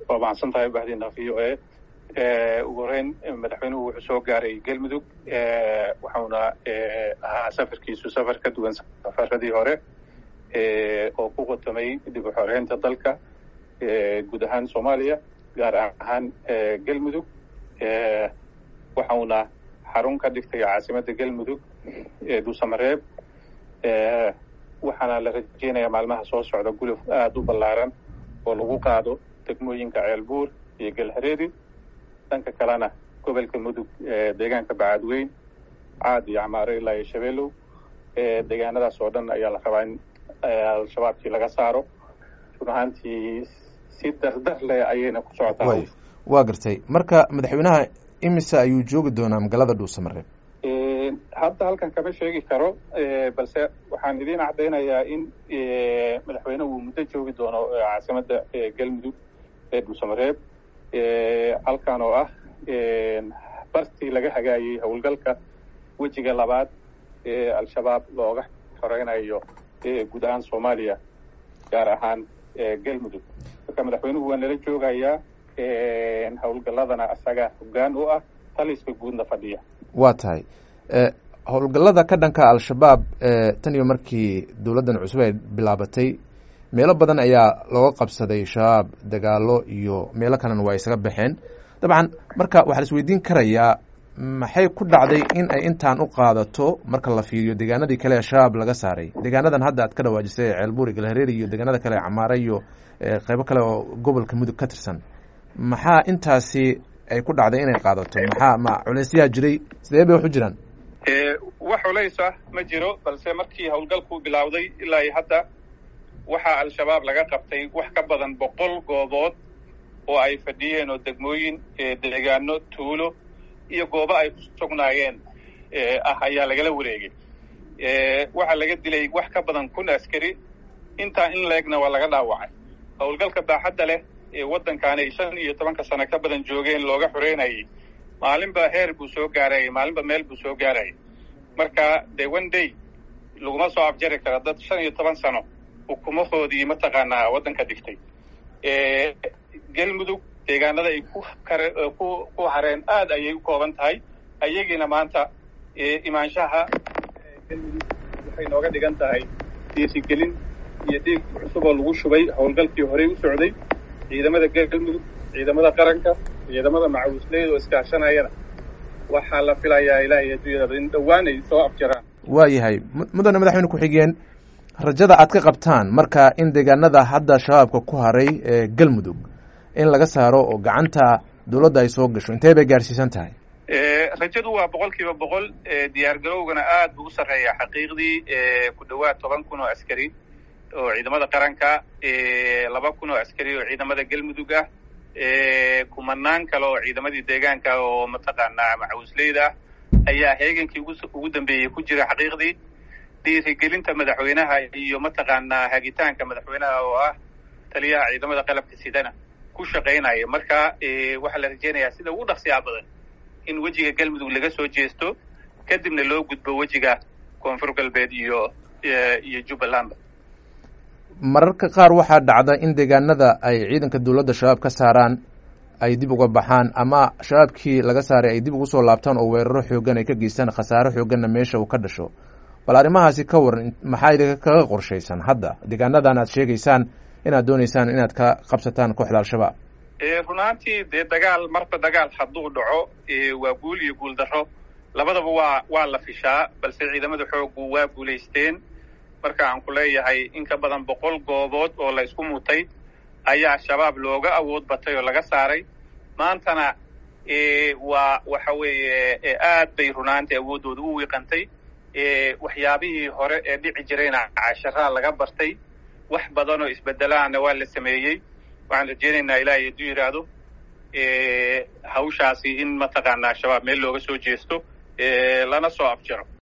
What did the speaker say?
waa mahadsan tahay bahdiina v o a ugu horeyn madaxweynuhu wuxuu soo gaaray galmudug waxauna ahaa safarkiisu safar ka duwan safaradii hore oo ku qotomay dib u xoreynta dalka guud ahaan soomaaliya gaar ahaan galmudug waxauna xarun ka dhigtay caasimadda galmudug dhuusamareeb waxaana la rajeynayaa maalmaha soo socda guluf aada u ballaaran oo lagu qaado degmooyinka ceelbuur iyo galhareeri dhanka kalena gobolka mudug deegaanka bacadweyn caad iyo camaaro ilaa iyo shabeelow deegaanadaas oo dhan ayaa la rabaa in al-shabaabkii laga saaro run ahaantii si dardar leh ayayna ku socotaa waa gartay marka madaxweynaha imise ayuu joogi doonaa magaalada dhuusamareeb hadda halkan kama sheegi karo balse waxaan idiin caddaynayaa in madaxweynehu uu muddo joogi doono caasimadda galmudug ee dhuusamareeb halkan oo ah bartii laga hagaayey howlgalka wejiga labaad ee al-shabaab looga xoreynayo guud ahaan soomaaliya gaar ahaan galmudug marka madaxweynuhu waa nala joogayaa howlgalladana asaga hoggaan u ah taliska guudna fadhiya waa tahay howlgallada ka dhanka al-shabaab tan iyo markii dowladdan cusub ay bilaabatay meelo badan ayaa looga qabsaday shabaab dagaalo iyo meelo kalena waa isaga baxeen dabcan marka waxaa la isweydiin karayaa maxay ku dhacday in ay intaan u qaadato marka la fiiriyo deegaanadii kale ee shabaab laga saaray deegaanadan hadda aad ka dhawaajisay ceelbuur galhareeri iyo deegaanada kale camaare iyo qeybo kale oo gobolka mudug ka tirsan maxaa intaasi ay ku dhacday inay qaadato maxaa ma culeysyaha jiray sidee bay wax u jiraan wax culays ah ma jiro balse markii howlgalku bilowday ilaa iyo hadda waxaa al-shabaab laga qabtay wax ka badan boqol goobood oo ay fadhiyeen oo degmooyin deegaano tuulo iyo goobo ay ku sugnaayeen ah ayaa lagala wareegay waxaa laga dilay wax ka badan kun askari intaa in leegna waa laga dhaawacay howlgalka baaxadda leh ee waddankaanay shan iyo tobanka sano ka badan joogeen looga xoreynayay maalinba heer buu soo gaarayay maalinba meel buu soo gaarayay marka de one day laguma soo afjari karo dad shan iyo toban sano ukumahoodii mataqaanaa waddanka dhigtay galmudug deegaanada ay ku kare ku ku hareen aad ayay u kooban tahay ayagiina maanta imaanshaha galmudug waxay nooga dhigan tahay dhiirigelin iyo dhiig cusub oo lagu shubay howlgalkii horey u socday ciidamada galmudug ciidamada qaranka ciidamada macawisleyda oo iskaashanayana waxaa la filayaa ilaahay adduunyada in dhowaan ay soo afjaraan waa yahay mudane madaxweyne ku-xigeen rajada aad ka qabtaan marka in deegaanada hadda shabaabka ku haray ee galmudug in laga saaro oo gacanta dowladda ay soo gasho intee bay gaadhsiisan tahay rajadu waa boqol kiiba boqol diyaar garowgana aad buu u sarreeyaa xaqiiqdii ku dhowaad toban kun oo askari oo ciidamada qaranka laba kun oo askari oo ciidamada galmudug ah kumanaan kale oo ciidamadii deegaanka oo mataqaanaa macawisleyda ah ayaa heegankii ugu dambeeyey ku jira xaqiiqdii dhiirigelinta madaxweynaha iyo mataqaanaa hagitaanka madaxweynaha oo ah taliyaha ciidamada qalabka sidana ku shaqaynaya marka waxaa la rajeynayaa sida ugu dhaqsiyaa badan in wejiga galmudug laga soo jeesto kadibna loo gudbo wejiga koonfur galbeed iyo iyo jubbalandba mararka qaar waxaa dhacda in deegaanada ay ciidanka dowladda shabaab ka saaraan ay dib uga baxaan ama shabaabkii laga saaray ay dib ugu soo laabtaan oo weeraro xoogan ay ka geystaan khasaare xooganna meesha uu ka dhasho bal arrimahaasi ka waran maxaa idinka kaga qorshaysan hadda deegaanadan aad sheegaysaan inaad dooneysaan inaad ka qabsataan kooxda al-shabaab run ahaantii dee dagaal marba dagaal hadduu dhaco waa guul iyo guul darro labadaba waa waa la fishaa balse ciidamada xooggu waa guulaysteen marka aan ku leeyahay in ka badan boqol goobood oo la isku mutay ayaa shabaab looga awood batay oo laga saaray maantana waa waxa weeye aad bay runaantii awooddooda u wiiqantay waxyaabihii hore ee dhici jirayna casharaa laga bartay wax badan oo isbedelaana waa la sameeyey waxaan rajeynaynaa ilaahay hadduu yidhaahdo hawshaasi in mataqaanaa shabaab meel looga soo jeesto lana soo afjaro